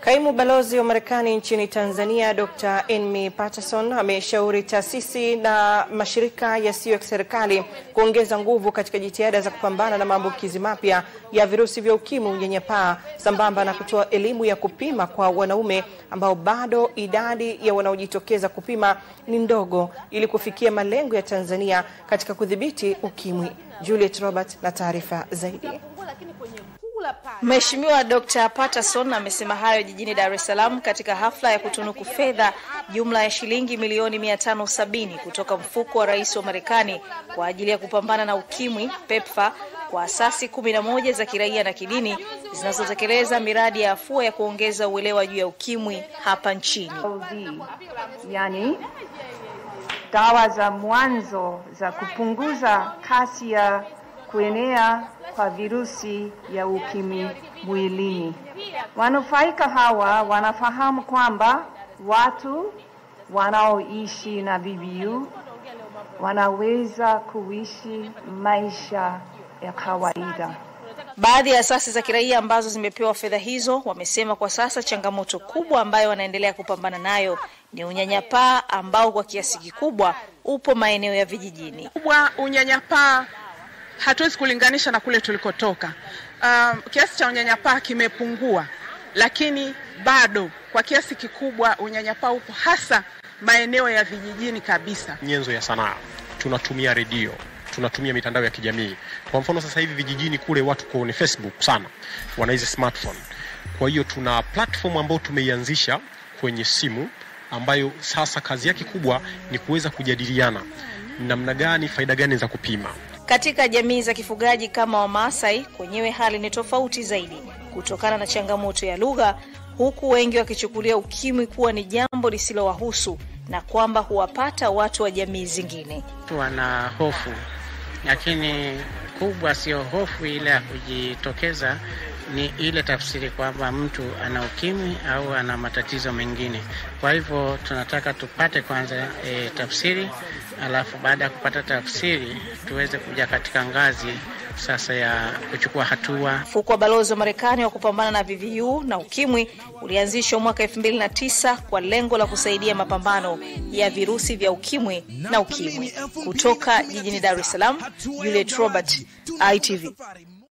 Kaimu balozi wa Marekani nchini Tanzania Dr. Enmi Patterson ameshauri taasisi na mashirika yasiyo ya kiserikali kuongeza nguvu katika jitihada za kupambana na maambukizi mapya ya virusi vya ukimwi, unyanyapaa, sambamba na kutoa elimu ya kupima kwa wanaume ambao bado idadi ya wanaojitokeza kupima ni ndogo, ili kufikia malengo ya Tanzania katika kudhibiti ukimwi. Juliet Robert na taarifa zaidi. Mheshimiwa Dr. Patterson amesema hayo jijini Dar es Salaam katika hafla ya kutunuku fedha jumla ya shilingi milioni 570 kutoka mfuko wa rais wa Marekani kwa ajili ya kupambana na ukimwi PEPFAR kwa asasi kumi na moja za kiraia na kidini zinazotekeleza miradi ya afua ya kuongeza uelewa juu ya ukimwi hapa nchini. Yani dawa za mwanzo za kupunguza kasi ya kuenea kwa virusi ya ukimwi mwilini. Wanufaika hawa wanafahamu kwamba watu wanaoishi na VVU wanaweza kuishi maisha ya kawaida. Baadhi ya asasi za kiraia ambazo zimepewa fedha hizo wamesema kwa sasa changamoto kubwa ambayo wanaendelea kupambana nayo ni unyanyapaa ambao kwa kiasi kikubwa upo maeneo ya vijijini. kubwa unyanyapaa hatuwezi kulinganisha na kule tulikotoka. Um, kiasi cha unyanyapaa kimepungua, lakini bado kwa kiasi kikubwa unyanyapaa upo hasa maeneo ya vijijini kabisa. nyenzo ya sanaa, tunatumia redio, tunatumia mitandao ya kijamii. Kwa mfano sasa hivi vijijini kule watu kwenye Facebook sana wana hizi smartphone. Kwa hiyo tuna platform ambayo tumeianzisha kwenye simu ambayo sasa kazi yake kubwa ni kuweza kujadiliana namna gani, faida gani za kupima. Katika jamii za kifugaji kama Wamaasai, kwenyewe hali ni tofauti zaidi kutokana na changamoto ya lugha, huku wengi wakichukulia ukimwi kuwa ni jambo lisilowahusu na kwamba huwapata watu wa jamii zingine. watu wana hofu, lakini kubwa sio hofu ile ya kujitokeza, ni ile tafsiri kwamba mtu ana ukimwi au ana matatizo mengine. Kwa hivyo tunataka tupate kwanza e, tafsiri, alafu baada ya kupata tafsiri tuweze kuja katika ngazi sasa ya kuchukua hatua. Mfuko wa balozi wa Marekani wa kupambana na VVU na ukimwi ulianzishwa mwaka 2009 kwa lengo la kusaidia mapambano ya virusi vya ukimwi na ukimwi. Kutoka jijini Dar es Salaam, Juliet Robert, ITV.